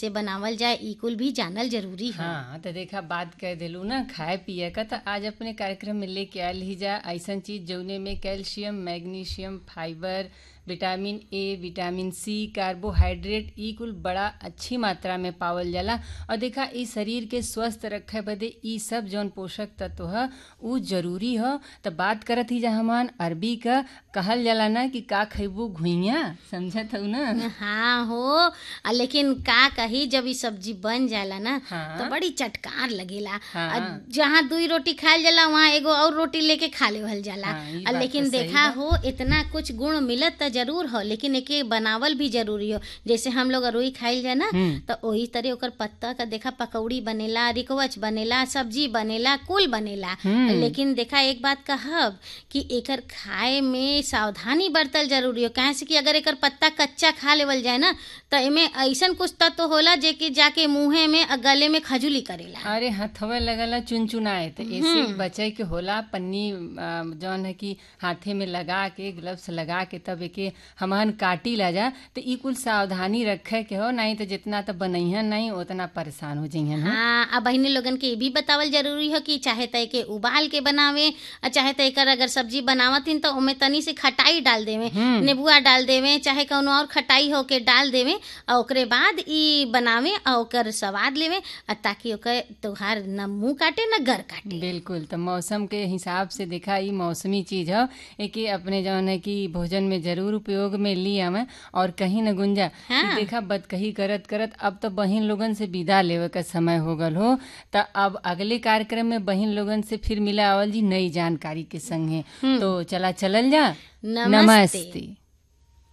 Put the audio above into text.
कैसे बनावल जाए ई कुल भी जानल जरूरी है हाँ तो देखा बात कह दिलू ना खाए पिए का तो आज अपने कार्यक्रम में लेके आयल ही जा ऐसन चीज जौने में calcium magnesium fibre vitamin A vitamin C carbohydrate ई कुल बड़ा अच्छी मात्रा में पावल जाला और देखा ई शरीर के स्वस्थ रखे बदे ई सब जौन पोषक तत्व ह उ जरूरी ह तो बात करत ही जा हमान अरबी का कहल जाला ना कि का खैबू घुइया समझत हऊ ना हाँ हो आ लेकिन का कही जब ई सब्जी बन जाला ना हाँ। तो बड़ी चटकार लगेला हाँ। आ जहाँ दुई रोटी खायल जाला वहाँ एगो और रोटी लेके खा लेवल जाला हाँ, ई आ बात लेकिन तो सही देखा बा। हो इतना कुछ गुण मिलत त जरूर हो लेकिन एके बनावल भी जरूरी हो जैसे हम लोग अरुई खाइल जाए ना हम्म। तो वही तरह ओकर पत्ता का देखा पकौड़ी बनेला रिकवच बनेला सब्जी बनेला कुल बनेला हम्म। लेकिन देखा एक बात कहब कि एकर खाए में सावधानी बरतल जरूरी हो काहे से कि अगर एकर पत्ता कच्चा खा लेवल जाए ना तो एमे ऐसन कुछ तत्व होला जे कि जाके मुंहे में आ गले में खजुली करेला अरे हथवे लगला चुनचुनाए तो ऐसे बचे के होला पन्नी आ, जौन है कि हाथे में लगा के ग्लव्स लगा के तब एके हमहन काटी ला जा तो ई कुल सावधानी रखे के हो नहीं तो जितना तो बनैहन नहीं उतना परेशान हो जइहन हो हाँ अब बहिनी लोगन के ये भी बतावल जरूरी हो कि चाहे त एके उबाल के बनावे आ चाहे त एकर अगर सब्जी बनावतिन तो ओमे तनी से खटाई डाल देवे नेबुआ डाल देवे चाहे कौनो और खटाई हो के डाल देवे आ ओकरे बाद ई बनावे आ ओकर स्वाद लेवे आ ताकि ओकर तोहार न मुंह काटे न गर काटे बिल्कुल तो मौसम के हिसाब से देखा ई मौसमी चीज है एके अपने जौन है कि भोजन में जरूर उपयोग में ली हमें और कहीं न गुंजा हाँ। कि देखा बद कही करत करत अब तो बहिन लोगन से विदा लेवे का समय हो गल हो तो अब अगले कार्यक्रम में बहिन लोगन से फिर मिला आवल जी नई जानकारी के संगे तो चला चलल जा नमस्ते। नमस्ते